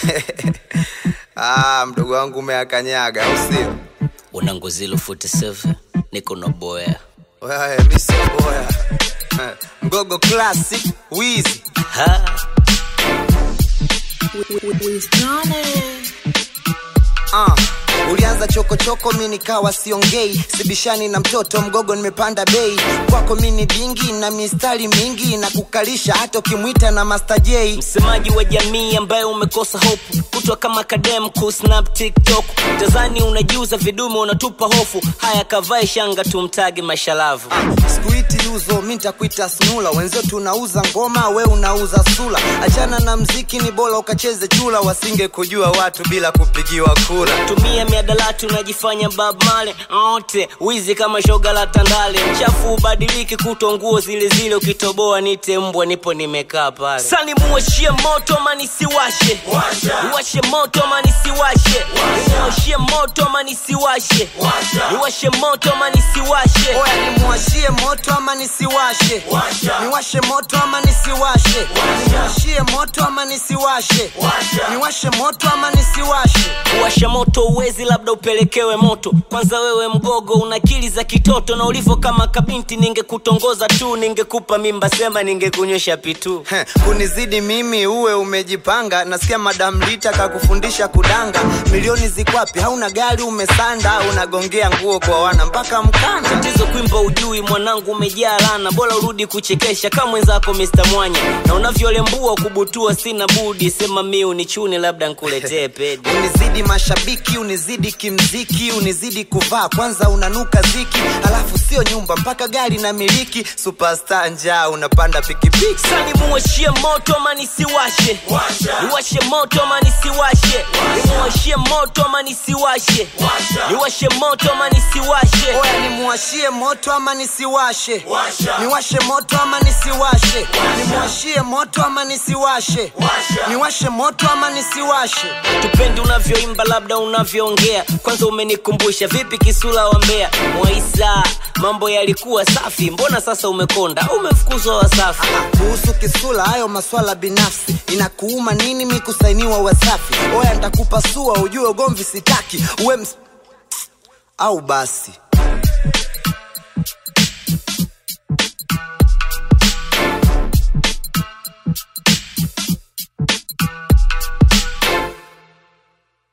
ah, mdogo wangu umeakanyaga au sio? una ngozilo 47 niko na boya Wewe mi sio boya Eh, mgogo classic wizi ha Ah, ulianza chokochoko mi nikawa siongei sibishani na mtoto mgogo nimepanda bei kwako mi ni dingi na mistari mingi na kukalisha hata ukimwita na Master J msemaji wa jamii ambaye umekosa hope kutwa kama kadem kusnap tiktok tazani unajiuza vidume unatupa hofu haya kavae shanga tumtage mashalavu sikuiti yuzo mi ntakuita snula wenzio tunauza ngoma we unauza sula achana na mziki ni bora ukacheze chula wasinge kujua watu bila kupigiwa kura tumia miadalati unajifanya bab male ote wizi kama shoga la tandale mchafu ubadiliki kuto nguo zile zile ukitoboa nite mbwa nipo nimekaa pale sani muwashie moto ama nisiwashe niwashe moto ama nisiwashe niwashie moto ama nisiwashe niwashe moto ama nisiwashe oya nimwashie moto ama nisiwashe niwashe moto ama nisiwashe niwashie moto ama nisiwashe niwashe moto ama nisiwashe kuwasha moto uwezi labda upelekewe moto kwanza wewe mgogo una akili za kitoto na ulivyo kama kabinti ningekutongoza tu ningekupa mimba sema ningekunywesha pitu Heh, kunizidi mimi uwe umejipanga nasikia madam lita kakufundisha kudanga milioni zikwapi hauna gari umesanda unagongea nguo kwa wana mpaka mkanda tatizo kwimba ujui mwanangu umejaa lana bora urudi kuchekesha kama mwenzako Mr. Mwanya na unavyolembua kubutua sina budi sema mi unichune labda nkuletee pedi unizidi mashabiki unizidi kimziki unizidi kuvaa kwanza unanuka ziki alafu sio nyumba mpaka gari na miliki superstar njaa unapanda pikipiki sani muwashie moto ama nisiwashe niwashe moto ama nisiwashe niwashie moto ama nisiwashe niwashe moto ama nisiwashe oya nimwashie moto ama nisiwashe niwashe moto ama nisiwashe nimwashie moto ama nisiwashe niwashe moto ama nisiwashe tupendi unavyoimba labda unavyoongea kwanza umenikumbusha vipi kisula wa mbea mwaisa mambo yalikuwa safi mbona sasa umekonda umefukuzwa wasafi kuhusu kisula hayo maswala binafsi inakuuma nini mi kusainiwa wasafi oya ntakupasua ujue ugomvi sitaki uwe ms... au basi